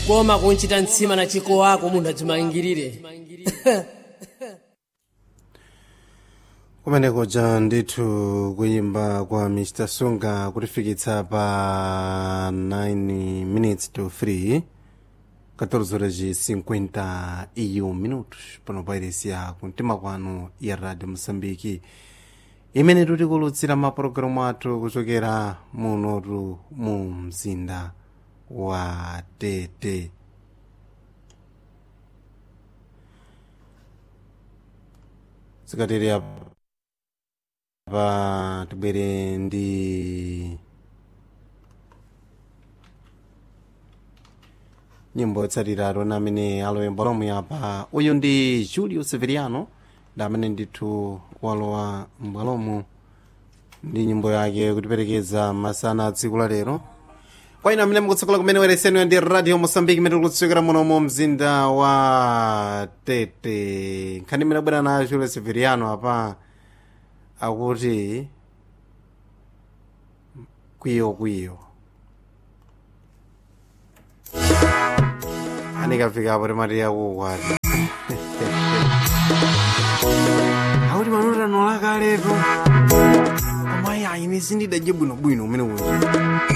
kukoma kunchita mtsima na chiko wako munthu adzimangirire kumeneko ja ndithu kuyimba kwa mr sunga kutifikitsa pa 9 minutes to 3 14 horas e 51 minutos pano pa iresi ya kumtima kwanu ya radio moçambique imene tikulutsira mapulogalamu athu kuchokera munotu mu mzinda wa tete zikatere pa tibwere ndi nyimbo yotsatira alona amene aloyemba lomwe apa uyu ndi julio severiano ndi amene ndithu walowa mbwalomu ndi nyimbo yake kutiperekeza masana a tsiku la lero kwa ina amene mukutsokola kumene wereseni ndi radio mosambiki imene tikutsokera muno mu mzinda wa tete nkhani imene abwera na julio severiano apa akuti kwiyo kwiyo anikafikapo timati yakukwati akuti manotano lakalepo koma ayi ine sindidadye bwinobwino umene uno